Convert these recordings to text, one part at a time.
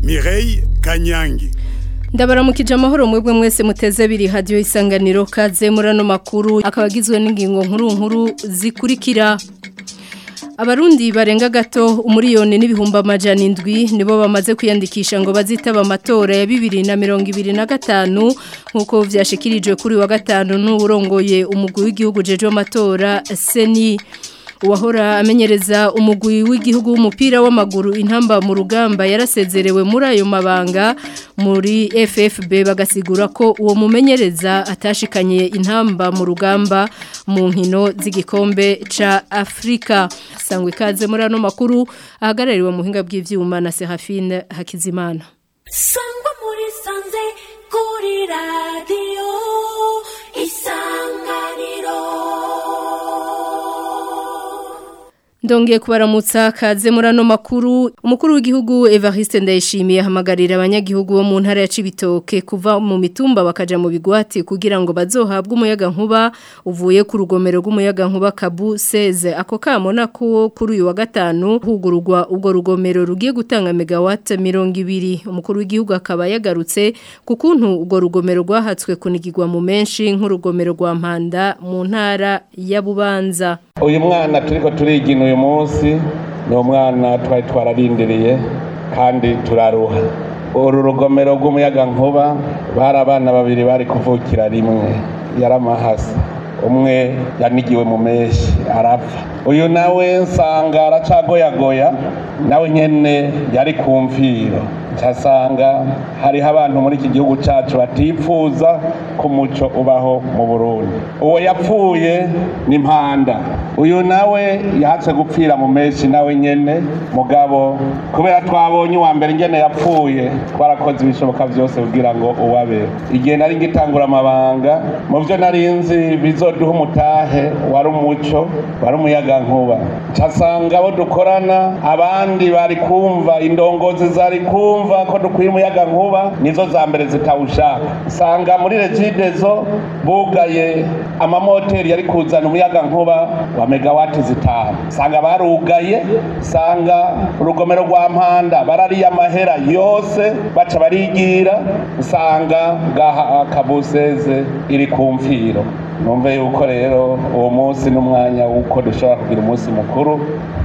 Mireille Kanyangi ndabaramukije amahoro mwebwe mwese muteze biri hadiyo isanganiro kaze muri ano makuru akaba agizwe n'ingingo nkuru nkuru zikurikira abarundi barenga gato umuriyoni n'ibihumbi amajana indwi nibo bamaze kwiyandikisha ngo bazitaba amatora ya bibiri na mirongo ibiri na gatanu nk'uko vyashikirijwe kuri wa gatanu n'uwurongoye umugwi w'igihugu jeje w'amatora seni uwahora amenyereza umugwi w'igihugu w'umupira w'amaguru intamba mu rugamba yarasezerewe muri ayo mabanga muri FFB bagasigura ko uwo mumenyereza atashikanye intamba mu rugamba mu nkino z'igikombe ca Afrika sangwe ikaze muri ano makuru ahagarariwe mu buhinga bw'ivyuma na Serafine Hakizimana sangwa muri sanze kuri radio Ndongeye kubaramutsa kaze muri ano makuru umukuru w'igihugu Evariste Ndayishimiye ahamagarira abanyagihugu bo mu ntara ya Cibitoke kuva mu mitumba bakaja mu bigwati kugira ngo bazohabwe umuyaga nkuba uvuye ku rugomero rw'umuyaga nkuba Kabu 16 ako kamona ko kuri uyu wa gatanu hugururwa ubwo rugomero rugiye gutanga megawatt 200 umukuru w'igihugu akaba yagarutse ku kuntu ubwo rugomero rwahatswe kunigirwa mu menshi nk'urugomero rwa Mpanda mu ntara ya Bubanza uyu mwana turiko turigina uyu munsi ni umwana twari twararindiriye kandi turaruha uru rugomero rw'umuyaga nkuba bari abana babiri bari kuvukira rimwe yaramahasa umwe yanigiwe mu meshi arapfa uyu nawe nsanga aracagoyagoya nawe nyene yari ku mviro nsanga hariho abantu muri iki gihugu cyacu batipfuza ko umuco ubaho mu burundi uwo yapfuye ni mpanda uyu nawe yahatse gupfira mu menshi nawe nyene mugabo kubera twabonye uwa mbere ingene yapfuye twarakoze ibishoboka byose kugira ngo uwabe igihe nari ngitangura amabanga mu byo nari nzi bizoduha umutahe wari umuco wari umuyaga nkuba nsanga abo dukorana abandi bari kumva indongozi zari kumva ko dukwiye umuyaga nkuba nizo za mbere zitawushaka usanga muri regidezo bugaye amamoteri yari kuzana umuyaga nkuba wa megawati zitanu usanga barugaye usanga urugomero rwa mpanda barariye amahera yose baca barigira usanga gaha kabuseze iri ku mfiro numve yuko rero uwo munsi n'umwanya w'uko dushobora kugira umunsi mukuru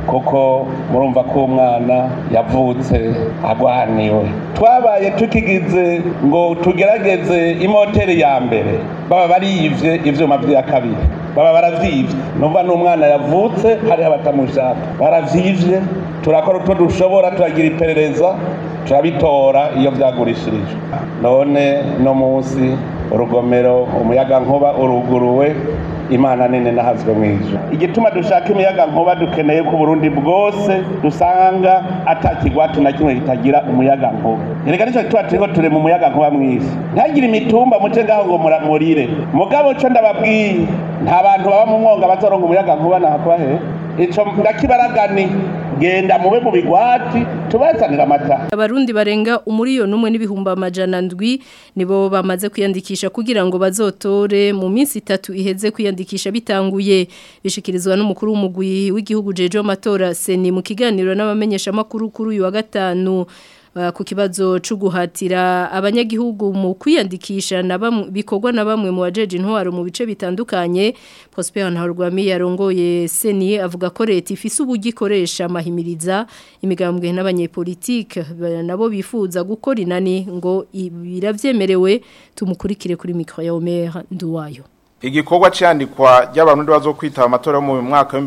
kuko murumva ko umwana yavutse agwaniwe twabaye tukigize ngo tugerageze imoteri ya mbere baba bariyivye ivyuma vya kabiri baba baravyivye numva n'umwana yavutse hariho abatamushaka baravyivye turakora utwo dushobora turagira iperereza turabitora iyo vyagurishirijwe none no munsi urugomero umuyaga nkuba uruguruwe imana nene nahazwe mwijuru igituma dushaka imiyaga nkuba dukeneye ko Burundi bwose dusanga atakigwatu na kimwe kitagira umuyaga nkuba erega nico tuba turiko ture mu muyaga nkuba mwisi ntagire imitumba muce ngaho ngo muramurire mugabo co ndababwiye nta bantu baba mu mwonga bazoronga umuyaga nkuba nahakuba he ico ndakibaragani genda mube mu bigwati tubazanira amata abarundi barenga umuriyoni umwe n'ibihumbi amajana ndwi nibo bamaze kwiyandikisha kugira ngo bazotore mu minsi itatu iheze kwiyandikisha bitanguye bishikirizwa n'umukuru w'umugwi w'igihugu jeje w'amatora seni mu kiganiro n'abamenyesha makuru kuri uyu wa gatanu ku kibazo cyo guhatira abanyagihugu mu kwiyandikisha bikorwa na bamwe mu bajeje intwaro mu bice bitandukanye Prosper Ntarwami yarongoye seni avuga ko leta ifise uburyo ikoresha amahimiriza imigambwe n'abanyepolitike nabo bifuza gukora inani ngo biravyemerewe tumukurikire kuri micro ya Omer Nduwayo Igikorwa cyandikwa ry'abantu bazo kwitaba amatora mu mwaka wa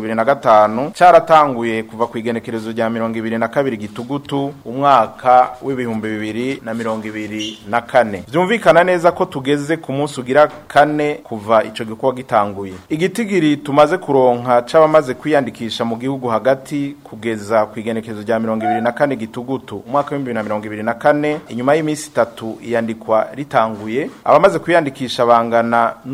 2025 cyaratanguye kuva ku igenekerezo rya 2022 gitugutu umwaka w'ibihumbi bibiri na mirongo ibiri na kane byumvikana neza ko tugeze ku munsi ugira kane kuva ico gikorwa gitanguye igitigiri tumaze kuronka c'abamaze kwiyandikisha mu gihugu hagati kugeza ku igenekerezo rya 2024 gitugutu umwaka wa 2024 inyuma y'iminsi itatu iyandikwa ritanguye abamaze kwiyandikisha bangana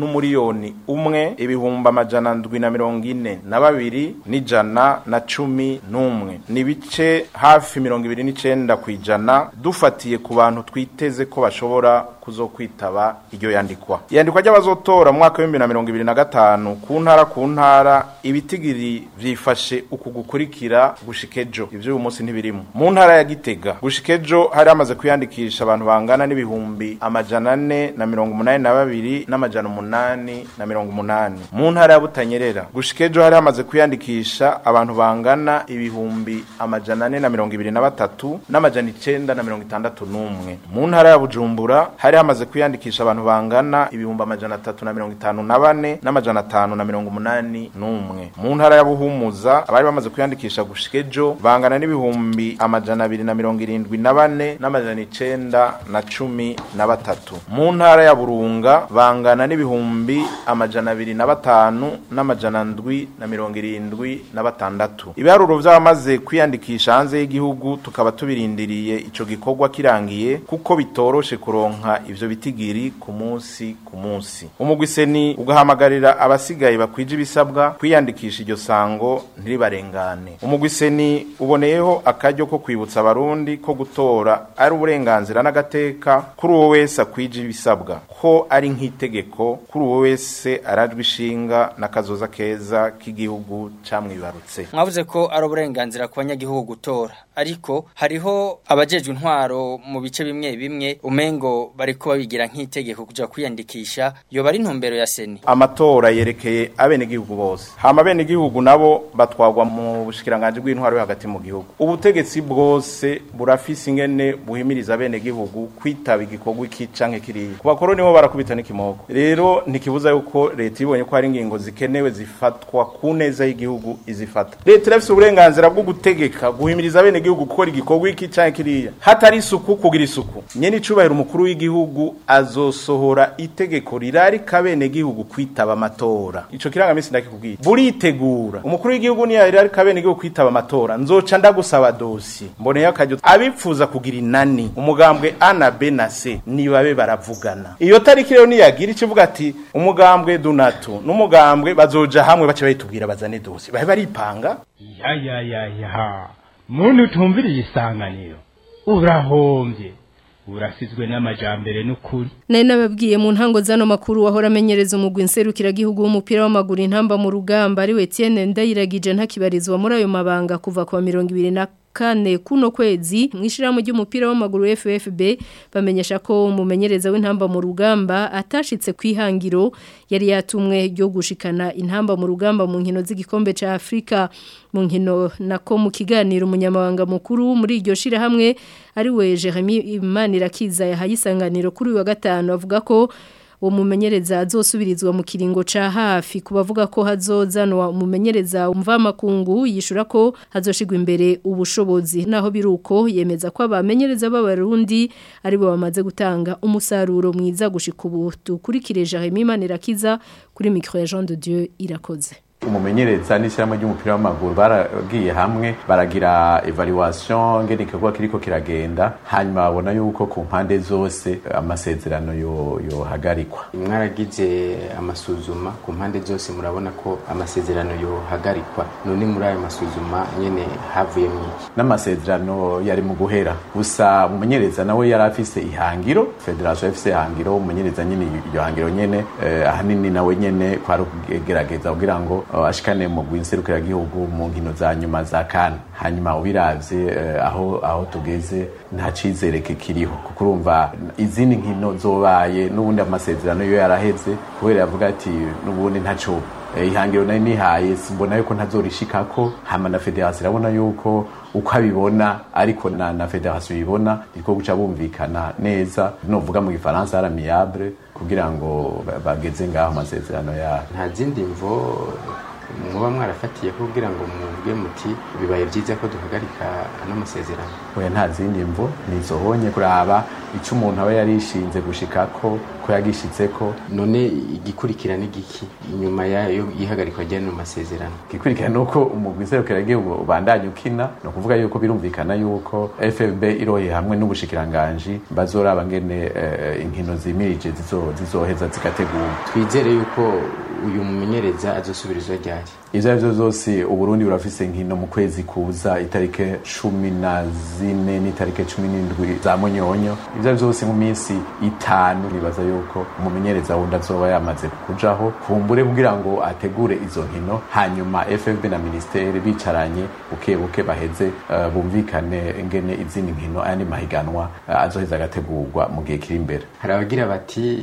n'umuriyoni umwe ibihumbi amajana ndwi na mirongo ine na babiri n'ijana na cumi n'umwe ni ibice hafi mirongo ibiri n'icenda ku ijana dufatiye ku bantu twiteze ko bashobora kuzokwitaba iryo yandikwa iyandikwa ry'abazotora mu mwaka w'ibihumbi na mirongo ibiri na gatanu ku ntara ku ntara ibitigiri vyifashe uku gukurikira gushika ejo ivyo uyu munsi ntibirimo mu ntara ya gitega gushika ejo hari hamaze kwiyandikisha abantu bangana n'ibihumbi amajana ane na mirongo umunani na babiri n'amajana umunani na mirongo umunani mu ntara ya butanyerera gushika ejo hari hamaze kwiyandikisha abantu bangana ibihumbi amajana ane na mirongo ibiri na batatu n'amajana icenda na mirongo itandatu n'umwe mu ntara ya bujumbura hari hamaze kwiyandikisha abantu bangana ibihumbi amajana atatu na mirongo itanu na bane n'amajana atanu na mirongo umunani n'umwe mu ntara ya buhumuza abari bamaze kwiyandikisha gushika ejo bangana n'ibihumbi amajana abiri na mirongo irindwi na bane n'amajana icenda na cumi na batatu mu ntara ya burunga bangana n'ibihumbi amajana abiri na batanu n'amajana ndwi na mirongo irindwi na batandatu ibiharuro vy'abamaze kwiyandikisha hanze y'igihugu tukaba tubirindiriye ico gikorwa kirangiye kuko bitoroshe kuronka ivyo bitigiri ku munsi ku munsi umugwiseni ugahamagarira abasigaye bakwije ibisabwa kwiyandikisha iryo sango ntiribarengane umugwiseni uboneyeho akaryo ko kwibutsa abarundi ko gutora ari uburenganzira n'agateka kuri uwo wese akwije ibisabwa ko ari nk'itegeko kuri uwo wese arajwe ishinga n'akazoza keza k'igihugu camwibarutse mwavuze ko ari uburenganzira ku banyagihugu gutora ariko hariho abajejwe intwaro mu bice bimwe bimwe umengo bariko babigira nk'itegeko kuja kwiyandikisha yoba ari intumbero ya seni amatora yerekeye abenegihugu bose hama abenegihugu nabo batwagwa mu bushikiranganje bw'intwaro yo hagati mu gihugu ubutegetsi bwose burafise ingene buhimiriza abenegihugu kwitaba igikorwa iki canke kiriya ku bakoroni bo barakubita n'ikimoko rero ntikibuza yuko leta ibonye ko hari ingingo zikenewe zifatwa ku neza y'igihugu izifata leta irafise uburenganzira bwo gutegeka guhimiriza abenegihugu gukora igikorwa iki canke kiriya hatari isuku kugira isuku nyene icubahiro umukuru w'igihugu azosohora itegeko rirarika abenegihugu kwitaba amatora ico kirangamisi ndakikubwira buritegura umukuru w'igihugu niyo rirarika abenegihugu kwitaba amatora nzoca ndagusaba dosi mboneye akaryo abipfuza kugira inani umugambwe A na B na C nibabe baravugana iyo tariki rero niyagira ikivuga ati umugambwe dunatu n'umugambwe bazoja hamwe bace bayitubwira bazane dosi bahe baripanga ya ya ya ya muntu utumviriye isanganiro urahombye urasizwe n'amajambere n'ukuri Nari nababwiye mu ntango zano makuru wahora amenyereza umugwi nserukira gihugu w'umupira w'amaguru intamba mu rugamba ari we Etienne Ndayiragije ntakibarizwa muri ayo mabanga kuva kwa 20 kane kuno kwezi mwishiramo ry'umupira w'amaguru FFB bamenyesha ko umumenyereza w'intamba mu rugamba atashitse kwihangiro yari yatumwe ryo gushikana intamba mu rugamba mu nkino z'igikombe ca Afrika mu nkino nako mu kiganiro umunyamabanga mukuru muri iryo shira hamwe ari we Jeremy Imanirakiza yahayisanganiro kuri uyu wa gatanu avuga ko uwo mumenyereza azosubirizwa mu kiringo ca hafi kubavuga ko hazozanwa umumenyereza umva makungu yishura ko hazoshigwa imbere ubushobozi naho biruko yemeza ko abamenyereza b'abarundi ari bo bamaze gutanga umusaruro mwiza gushika ubu dukurikire Jeremy Manirakiza kuri micro ya Jean de Dieu irakoze umumenyereza n'ishyirahamwe ry'umupira w'amaguru baragiye hamwe baragira evaluation ngene igikorwa kiriko kiragenda hanyuma babona yuko ku mpande zose amasezerano yohagarikwa mwaragize amasuzuma ku mpande zose murabona ko amasezerano yohagarikwa none muri ayo masuzuma nyene havuye mwiki n'amasezerano yari mu guhera gusa umumenyereza nawe yari afise ihangiro federation ifise ihangiro umumenyereza nyene iryo hangiro nyene eh, ahanini nawe nyene kwari ukugerageza kugira ngo ashikane mu gwinserukira gihugu mu nkino za nyuma za kana hanyuma ubiravye uh, aho aho tugeze nta cizere kikiriho kuko urumva izindi nkino zobaye n'ubundi amasezerano yo yaraheze kubera yavuga ati n'ubundi ntaco ihangiro nari nihaye simbona yuko ntazorishikako hama na federasiyo irabona yuko uko abibona ariko na, na federasiyo ibibona niko guca bumvikana neza novuga mu gifaransa aramiyable kugira ngo bageze ngaho amasezerano yabo nta zindi mvo muba mwarafatiye kugira ngo muvuge muti bibaye byiza ko duhagarika ano masezerano oya nta zindi mvo nizohonye kuraba icyo umuntu aba yarishinze gushikako ko yagishitseko none igikurikira ni giki inyuma yayo ihagarikwa ry'ano masezerano igikurikira ni uko umugwi nserukiragihugu ubandanya ukina ni ukuvuga yuko birumvikana yuko fb iroye hamwe n'ubushikiranganji bazoraba ngene eh, inkino zimirije zizo- zizoheza zigategurwa twizere yuko uyu mumenyereza azosubirizwa ryari ivyo arivyo vyose uburundi burafise inkino mu kwezi kuza itarike cumi na zine n'itarike cumi n'indwi za munyonyo ivyo arivyo vyose mu minsi itanu nibaza yuko umumenyereza wundi azoba yamaze kujaho kumbure kugira ngo ategure izo nkino hanyuma fb na ministeri bicaranye buke buke baheze eh, bumvikane ingene izindi nkino ayandi mahiganwa eh, azoheza agategurwa mu gihe kiri imbere hari abagira bati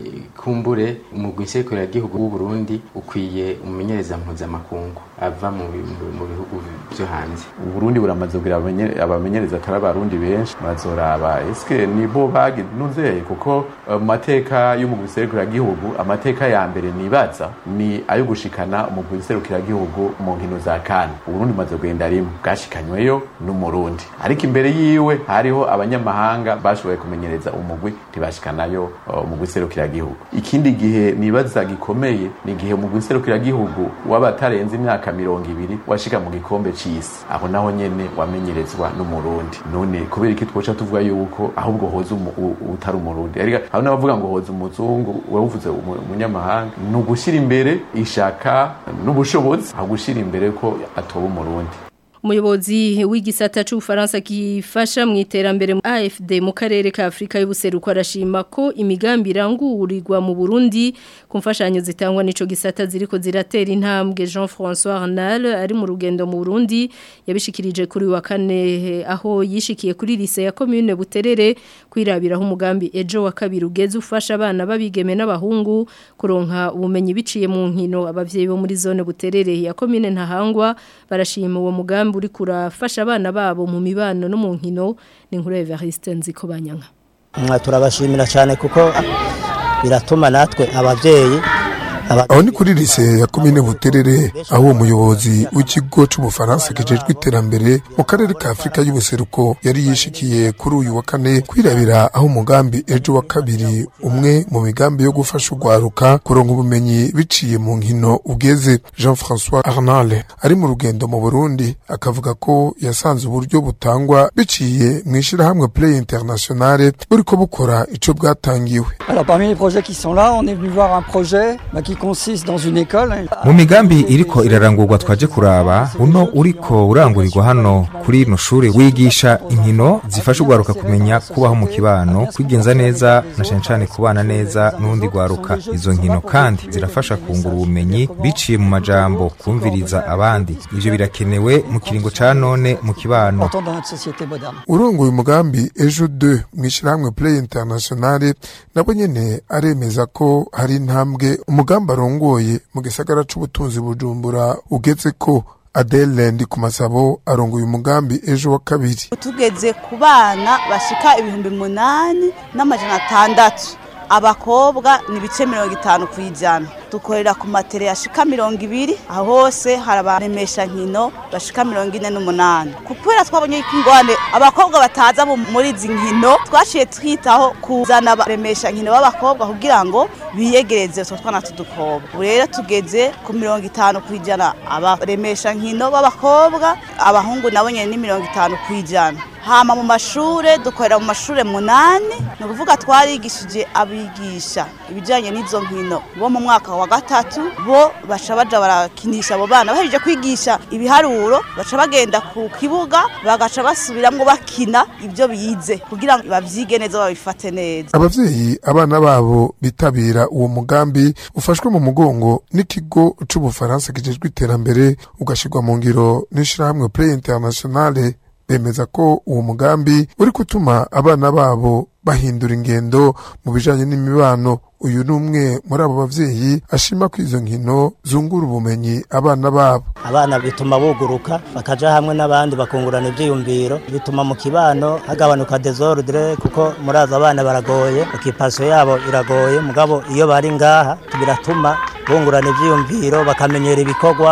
kumbure umugwi nserukiragihugu w'u Burundi ukwiye umumenyereza mpuzamakungu ava mu bi- mu- mu bihugu vyo hanze uburundi buramaze kugira abamenye- abamenyereza atari abarundi benshi bazoraba eske nibo baginuzeye kuko eh, mu mateka y'umugwi serukiragihugu amateka ya mbere nibaza ni ayo gushikana umugwi serukiragihugu mu nkino za kane uburundi bumaze kugenda rimwe bwashikanyweyo n'umurundi ariko imbere yiwe hariho abanyamahanga bashoboye kumenyereza umugwi ntibashikanayo eh, umugwi serukiragihugu ikindi gihe nibaza gikomeye ni igihe umugwi serukiragihugu w'abatarenze imyaka mirongo ibiri washika mu gikombe c'isi aho naho nyene wamenyerezwa n'umurundi none kubera iki twoca tuvuga yuko ahubwo hoza umu- u- utari umurundi ariko aho n'abavuga ngo hoza umuzungu wavuze umu- umunyamahanga ni ugushyira imbere ishaka n'ubushobozi aho gushyira imbere ko atoba umurundi Umuyobozi w'igisata c'ubufaransa gifasha mu iterambere mu AFD mu karere ka Afrika y'ubuseruko arashima ko imigambi irangurirwa mu Burundi ku mfashanyo zitangwa n'ico gisata ziriko ziratera intambwe Jean-François Arnal ari mu rugendo mu Burundi yabishikirije kuri wa kane eh, aho yishikiye kuri lycée ya commune Buterere kwirabiraho umugambi ejo wa kabiri ugeze ufasha abana babigeme n'abahungu kuronka ubumenyi biciye mu nkino abavyeyi bo muri zone Buterere ya commune Ntahangwa barashima uwo mugambi uri kurafasha abana babo mu mibano no mu nkino ni nkuru ya Evariste Nziko Banyanka Mwa turabashimira cyane kuko biratuma natwe abavyeyi aho ni kuri lise ya komine buterere aho uwo muyobozi w'ikigo c'ubufaransa kijejwe iterambere mu karere ka afurika y'ubuseruko yari yishikiye kuri uyu wa kane kwirabira aho umugambi ejo wa kabiri umwe mu migambi yo gufasha urwaruka kuronka ubumenyi biciye mu nkino ugeze jean françois arnal ari mu rugendo mu burundi akavuga ko yasanze uburyo butangwa biciye mu ishirahamwe play internationale buriko bukora ico bwatangiwe Alors parmi les projets qui sont là, on est venu voir un projet bah, qui consiste dans une école. mu migambi iriko irarangurwa twaje kuraba uno uriko urangurirwa hano kuri ino shuri wigisha inkino zifasha urwaruka kumenya kubaho mu kibano kwigenza neza na cane cane kubana neza n'urundi rwaruka izo nkino kandi zirafasha kungura ubumenyi biciye mu majambo kumviriza abandi ivyo birakenewe mu kiringo ca none mu kibano Important dans notre société moderne. urongoye umugambi ejo 2 mu ishyirahamwe play internationale nabo nyene aremeza ko hari intambwe umugambi arongoye mu gisagara c'ubutunzi bujumbura ugeze ko Adele ndi ku masabo arongoye umugambi ejo wa kabiri tugeze ku bana bashika ibihumbi munani n'amajana atandatu abakobwa ni ibice mirongo itanu ku ijana dukorera ku matere yashika mirongo ibiri aho hose hari abaremesha nkino bashika mirongo ine n'umunani kubera twabonye ko ingwane abakobwa bataza mu- muri izi nkino twaciye twitaho kuzana abaremesha nkino b'abakobwa kugira ngo biyegereze utwo twana tudukobwa ubu rero tugeze ku mirongo itanu ku ijana abaremesha nkino b'abakobwa abahungu nabo nyene ni mirongo itanu ku ijana hama mu mashure dukorera mu mashure munani ni ukuvuga twarigishije abigisha ibijyanye n'izo nkino bo mu mwaka wa gatatu bo baca baja barakinisha abo bana bahejeje kwigisha ibiharuro baca bagenda ku kibuga bagaca basubiramwo bakina ibyo bize kugira ngo bavyige neza babifate neza abavyeyi abana babo bitabira uwo mugambi ufashwe mu mugongo n'ikigo c'ubufaransa kijejwe iterambere ugashirwa mu ngiro n'ishirahamwe play internationale bemeza ko uwo mugambi uri gutuma abana babo bahindura ingendo mu bijanye n'imibano uyu ni umwe muri abo bavyeyi ashima ko izo nkino zungura ubumenyi abana babo abana bituma buguruka bakaja hamwe n'abandi bakungurana ivyiyumviro bituma mu kibano hagabanuka desordre kuko muraza abana baragoye okipasiyo yabo iragoye mugabo iyo bari ngaha biratuma bungurana ivyiyumviro bakamenyera ibikorwa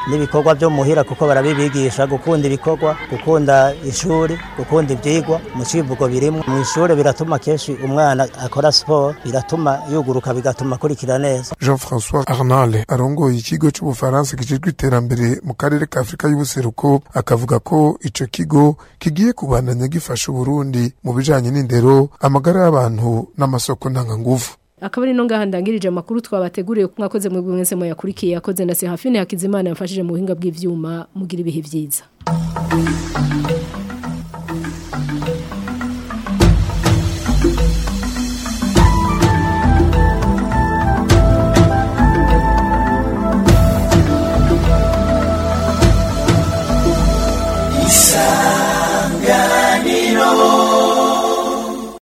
n'ibikorwa byo muhira kuko barabibigisha gukunda ibikorwa gukunda ishuri gukunda ibyigwa mu civugo birimo mu ishuri biratuma kenshi umwana akora siporo biratuma yuguruka bigatuma akurikira neza jean françois arnal arongoye ikigo c'ubufaransa kijejwe iterambere mu karere ka afurika y'ubuseruko akavuga ko ico kigo kigiye kubandanya gifasha uburundi mu bijanye n'indero amagara y'abantu n'amasoko ntanganguvu akaba ari no ngaha ndangirije amakuru twabateguriye ko mwakoze mu mwese mu yakurikiye yakoze na Serafine Hakizimana yafashije mu buhinga bw'ivyuma mugira ibihe vyiza